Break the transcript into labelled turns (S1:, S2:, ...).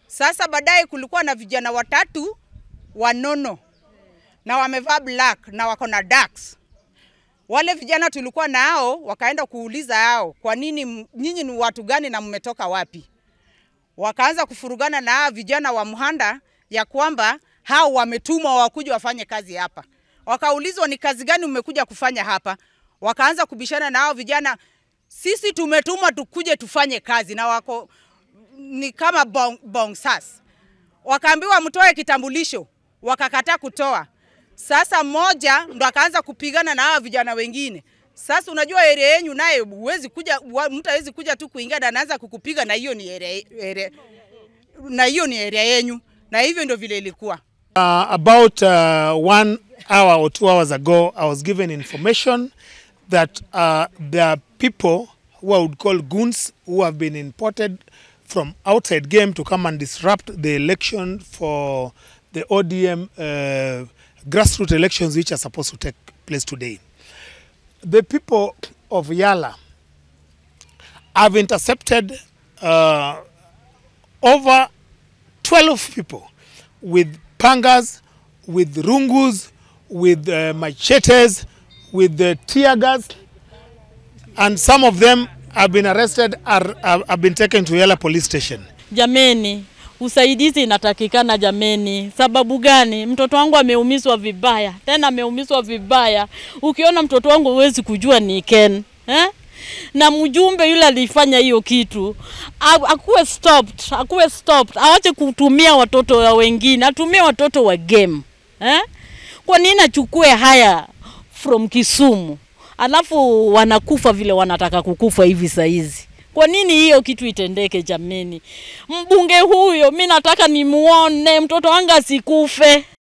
S1: Sasa baadaye kulikuwa na vijana watatu wanono na wamevaa black na wako na ducks. Wale vijana tulikuwa nao wakaenda kuuliza hao, kwa nini m- nyinyi ni watu gani na mmetoka wapi? Wakaanza kufurugana na hao vijana wa Mhanda ya kwamba hao wametumwa wakuja wafanye kazi hapa. Wakaulizwa ni kazi gani mmekuja kufanya hapa? Wakaanza kubishana na hao vijana, sisi tumetumwa tukuje tufanye kazi, na wako ni kama bong, bong sas. Wakaambiwa mtoe kitambulisho, wakakataa kutoa. Sasa mmoja ndo akaanza kupigana na hawa vijana wengine. Sasa unajua area yenyu naye huwezi kuja, wa- mtu hawezi kuja tu kuingia na anaanza kukupiga, na hiyo ni area, area, na hiyo ni area yenyu, na hivyo ndio vile ilikuwa.
S2: Uh, about uh, one hour or two hours ago, I was given information that uh, there are people who I would call goons who have been imported from outside game to come and disrupt the election for the ODM uh, grassroots elections which are supposed to take place today. The people of Yala have intercepted uh, over 12 people with pangas, with rungus, with uh, machetes, with the tear gas, and some of them have been arrested are, have, have been taken to Yala police station.
S3: Jameni, usaidizi inatakikana jameni. Sababu gani? Mtoto wangu ameumizwa vibaya, tena ameumizwa vibaya. Ukiona mtoto wangu huwezi kujua ni Ken eh? na mjumbe yule alifanya hiyo kitu a- akuwe stopped, akuwe stopped, awache kutumia watoto wa wengine, atumie watoto wa game eh? Kwa nini achukue haya from Kisumu alafu wanakufa vile wanataka kukufa hivi saizi? Kwa nini hiyo kitu itendeke jameni? Mbunge huyo mi nataka nimuone mtoto wangu asikufe.